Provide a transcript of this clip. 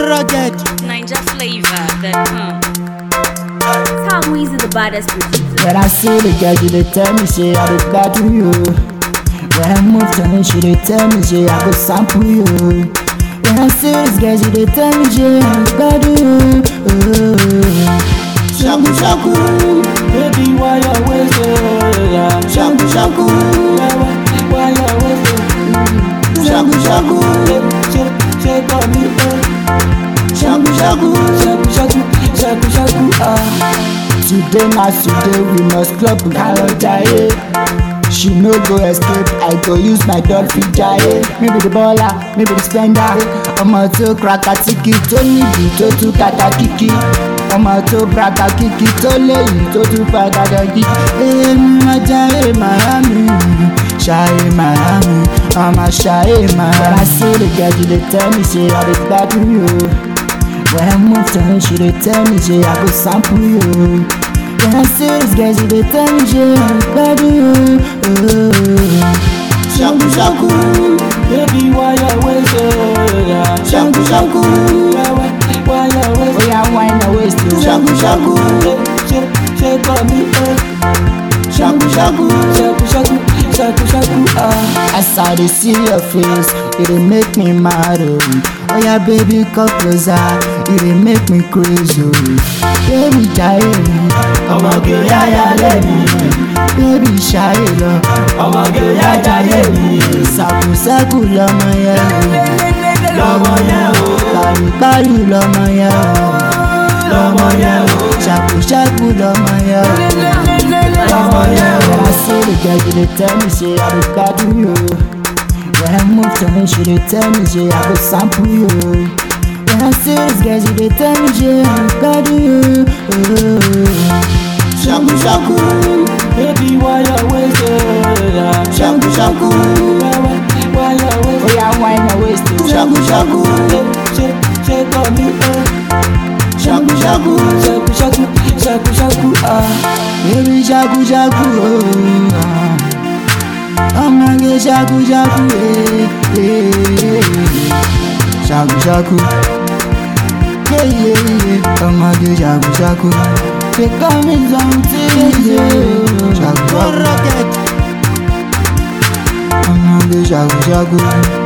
rugged. Ninja flavor that come. Tom Weezy, the baddest producer. When I see the girl, she dey tell me say I dey gbadu you. When I move to me, she dey tell me say I go sample you. When I see this girl, she dey tell me say I dey gbadu you. Oh. Shaku shaku, baby why you always so yeah. Shaku shaku, why you always so Shaku shaku, shake shake on me, oh. Shaku shaku, shaku shaku, shaku shaku, ah. Today na today we must club Kalo Jaye. She no go escape, I go use my dog fit jaye. Maybe the baller, maybe the spender. Ọmọ tó kraka tiki tó níbi tó tún kàkà kìkì. Ọmọ tó braka kìkì tó léyìí tó tún padà dọ̀gí. Èmi máa jaye Miami, ṣayé Miami, ọmọ ṣayé Miami. When I see the girl, she dey tell me say I dey gbádùn you. When I move to her, she dey tell me say I go sample you. When I see this girl, she dey tell me say I go gbadu you. Oh. Shaku shaku, baby why you always so yeah. Shaku shaku, why why you always oh yeah why you always so Shaku shaku, shake shake on me oh. Shaku shaku, shaku shaku, shaku shaku ah. As I dey see your face, it dey make me mad oh. Oh yeah baby come closer, it dey make me crazy oh. Baby jaye mi, ọmọge yáyà lẹ́mi. Baby ṣayé lọ, ọmọge yájà yé mi. Ṣàkùṣẹ́kù lọmọ yẹn o, lọmọ yẹn o. Pàrùpàrù lọmọ yẹn o, lọmọ yẹn o. Ṣàkùṣẹ́kù lọmọ yẹn o, lọmọ yẹn o. When I see the girl, she dey tell me say I dey gbádùn you. When I move to me, she dey tell me say I go sample you. When I see this girl, she dey tell me say I go gbádùn you. Oh. Shaku shaku, baby why you always so yeah. Shaku shaku, why why why you always oh yeah why you always so Shaku shaku, shake shake on me oh. Shaku shaku, shaku shaku, shaku shaku ah. Baby shaku shaku oh. ah. ọmọge ṣaku ṣaku ee ṣaku ṣaku yeye ọmọge ṣaku ṣaku ṣe kọ́ mi something ṣaku ṣaku Rugged. ọmọge ṣaku ṣaku.